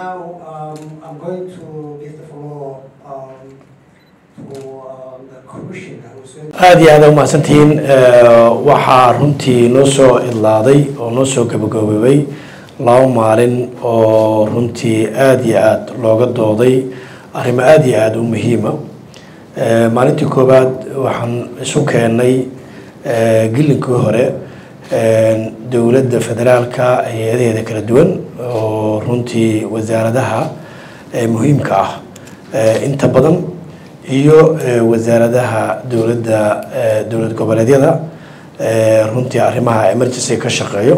now um, I'm going to give the floor um, to um, the commissioner who's going to aada iyo aada umahadsantihiin waxaa runtii noo soo idlaaday oo noo soo gabagaboobay laba maalin oo runtii aada iyo aada looga dooday arrimo aada iyo aada u muhiima maalintii koowaad waxaan isu keenay gilinkii hore dowladda federaalka hay-adaheeda kala duwan oo runtii wasaaradaha muhiimka ah inta badan iyo wasaaradaha dowladda dowlad goboleedyada runtii arrimaha emergency ka shaqeeyo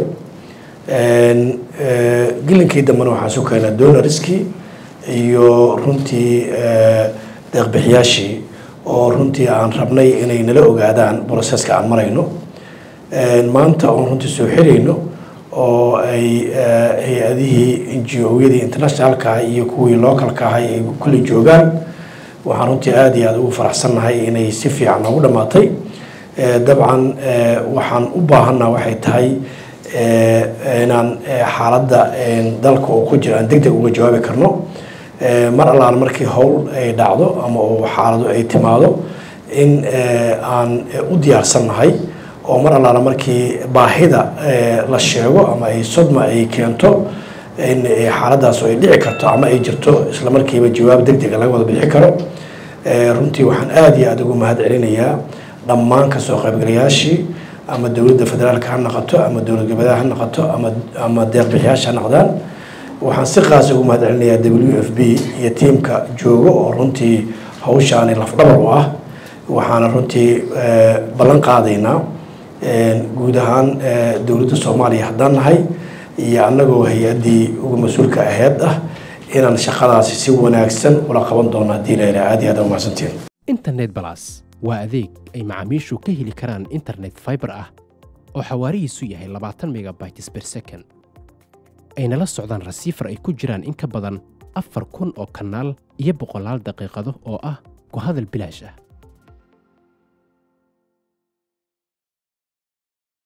gilinkii dambena waxaan isu keenay donoriskii iyo runtii deeqbixiyaashii oo runtii aan rabnay inay nala ogaadaan broseska aan marayno maanta oon runtii soo xirayno oo ay hay-adihii n g o-yadii internationalka iyo kuwii localka ahay ay kulli joogaan waxaan runtii aada iyo aada ugu faraxsannahay inay si fiican noogu dhammaatay dabcan waxaan u baahanaa waxay tahay inaan xaaladda dalka oo ku jira aan deg deg uga jawaabi karno mar allaan markii howl ay dhacdo ama uu xaaladu ay timaado in aan u diyaarsannahay oo mar allaala markii baahida la sheego ama ay sodma ay keento in xaaladaas ay dhici karto ama ay jirto isla markiiba jawaab deg dega laga wada bixi karo runtii waxaan aada iyo aada ugu mahad celinayaa dhammaan kasoo qaybgalayaashii ama dowladda federaalka ha noqoto ama dowlad goboleeda ha noqoto ama ama deeqbixiyaasha ha noqdaan waxaan si qaas ugu mahad celinayaa w f b iyo tiimka joogo oo runtii hawshaani lafdhabar u ah waxaana runtii ballan qaadaynaa guud ahaan dowladda soomaaliya haddaan nahay iyo annagoo hay-addii uga mas-uulka aheyd ah inaan shaqadaasi si wanaagsan ula qaban doono haddii la yidhaha aad iyo aad umahadsantiin internet balas waa adeeg ay macaamiishu ka heli karaan internet fiber ah oo xawaarihiisu yahay labaatan megabytes per second ayna la socdaan rasiifar ay ku jiraan in ka badan afar kun oo kanaal iyo boqolaal daqiiqado oo ah ku hadal bilaash ah